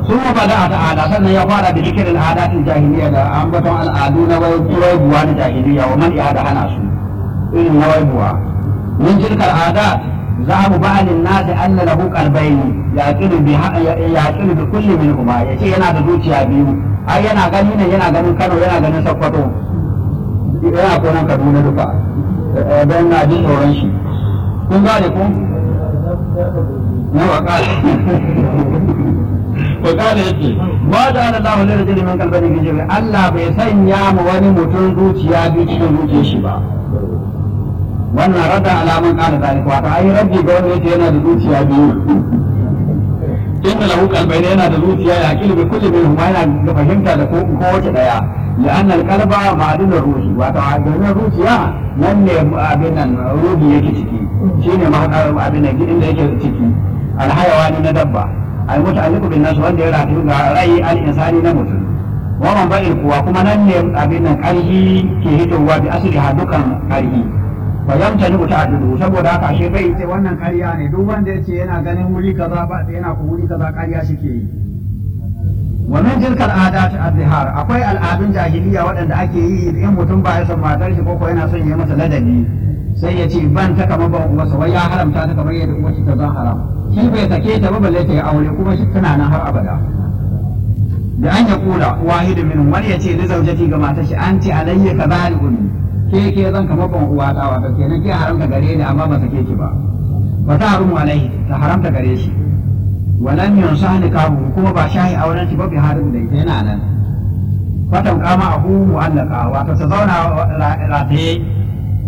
sun bada ta'ala sannan ya fara da zikirin adatin jahiliya da ambaton al'adu na waibuwa na jahiliya wa man da hana su irin na waibuwa min tilkal adat za mu ba'alin nasi anna lahu qalbayn yaqilu bi yaqilu bi kulli minhuma yace yana da zuciya biyu ai yana gani ne yana ganin Kano yana ganin Sokoto yana konan Kaduna duka don na jin tsoron shi kun gane ko na wakala wakala yake ba da ana lahu lil rajuli min qalbihi fi jawfi Allah bai sanya mu wani mutum zuciya biyu cikin zuciyar shi ba wannan rada alaman kana zalika wato ai rabbi ga wanda yake yana da zuciya biyu inna lahu qalbayni yana da zuciya ya akilu bi kulli minhum yana da fahimta da ko wace daya لأن القلب معدن الروح وتعدن الروحيا nan ne abin nan ruhi yake ciki shine mahaɗar abin nan gidan da yake ciki alhayawani na dabba al muta'alliqu bin nas wanda ya rafi ga rai al insani na mutum wa man ba'il kuwa kuma nan ne abin nan karhi ke hitowa bi asli ha dukan karhi fa yamtani ta'addudu saboda haka ashe bai ce wannan ƙarya ne duk wanda yace yana ganin wuri kaza ba yana ku wuri kaza ƙarya shike yi wa min tilkal adat azhar akwai al'adun jahiliya waɗanda ake yi in mutum ba ya san matar shi ko yana son ya masa ladabi sai ya ce ban ta kamar ban uwarsa wai ya haramta ta kamar yadda uwarsa ta zan haram shi bai sake ta ba balle ta yi aure kuma shi tana nan har abada da an ya kula wahidu min wani ya ce li zaujati ga matar shi an ce alayya ka zalikun ke ke zan kamar ban uwa ta wato kenan ke haramta gare ni amma ba sake ki ba ba ta harumu alaihi ta haramta gare shi walam yunsa nikahu kuma ba shahi auren shi ba bi harin da ita yana nan fatan kama abu mu'allaka wato ta zauna rataye